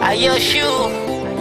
Ayo shoe.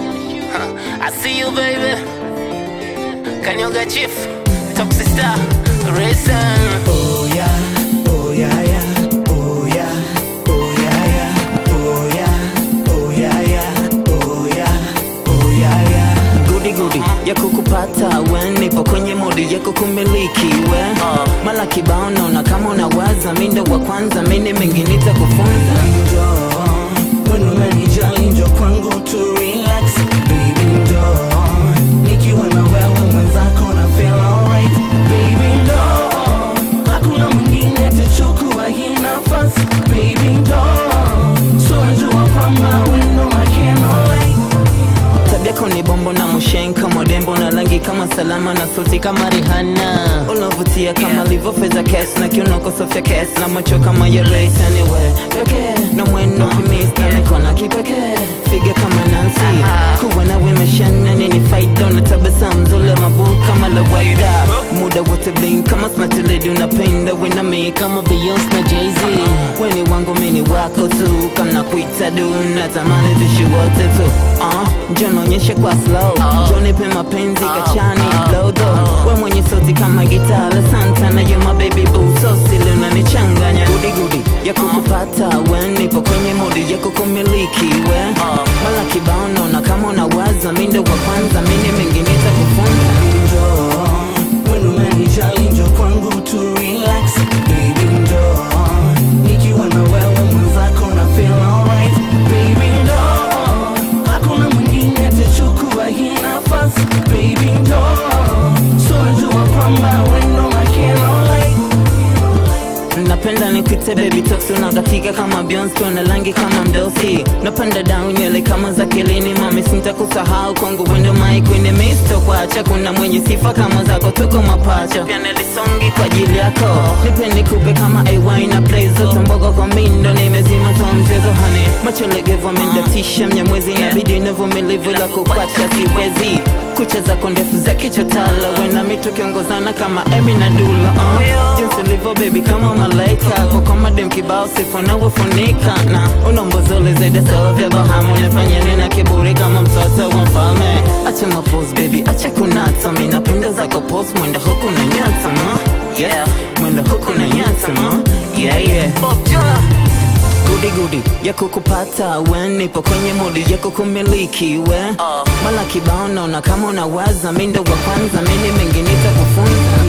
I see you, baby. Kanyoga Chief, Toxic Star, Racing. Oh yeah, oh yeah, yeah, oh yeah, oh yeah, yeah, oh yeah, oh yeah, yeah, oh yeah, oh yeah, yeah. gudi gudi ya kukupata we nipo kwenye modi ya kukumiliki we mala kibao naona kama unawaza mindo wa kwanza mini mengi nitakufunza Njoo, when umenijali njoo kwangu tu relax, baby njoo. Nikiwa na wewe mwenzako na feel alright, baby njoo. Hakuna mwingine atachukua hii nafasi, baby njoo. So najua kwamba wewe ndo my candlelight. tabia yako ni bombo na mushenka modembo na rangi kama salama na sauti kama Rihanna unavutia kama livo fedha kes na kiunoko Sofia kes na macho kama ya Grace anyway pekee na mwendo kimista nikona kipekee figa kama Nancy kuwa nawe meshana nini faida na tabasamu zule mabu kama la waida muda wote bling kama smart lady unapenda we na me kama Beyonce na Jay-Z weni wangu mini wako tu kama kuita du natamani tushi wote tu uh, njoo naonyeshe kwa slow njoo nipe mapenzi kachani lodo we mwenye sauti kama gitaa la Santana you my baby boo so silly unanichanganya gudi gudi ya kukupata we nipo kwenye modi ya kukumiliki we mala kibao naona kama unawaza mindo wa kwanza mini mengi nitakufunza Njoo, when umenijali njoo kwangu tu relax, baby njoo. Nikiwa na wewe mwenzako na feel alright, baby njoo. Hakuna mwingine atachukua hii nafasi, baby njoo. So najua kwamba wewe ndo my candlelight. napenda nikuite baby tox unakatika kama Beyonce una rangi kama mdosi napanda down nywele kama za kelini mami sintakusahau kwangu wendo mai kwenye misto kwacha kuna mwenye sifa kama zako tuko mapacha pia nilisongi kwa ajili yako nipe nikupe kama ay na play zote mbogo kwa mindo nimezima kwa mchezo hane macho legevu amendatisha mnyamwezi inabidi navumilivu la kupacha siwezi kucha zako ndefu za kichotala wena mitu kiongozana kama Emi na Dula uh. jinsi ulivyo baby kama malaika kwa kama dem kibao sifa na ufunika na unaombozole zaidi sawa vya Bahama unafanya nina kiburi kama mtoto wa mfalme acha mapose baby acha kunata mimi napenda zako pose mwenda huku na nyata ma yeah mwenda huku na nyata ma yeah yeah gudi gudi ya kukupata we nipo kwenye modi ya kukumiliki we mala kibao naona kama unawaza mindo wa kwanza mini mengi nitakufunza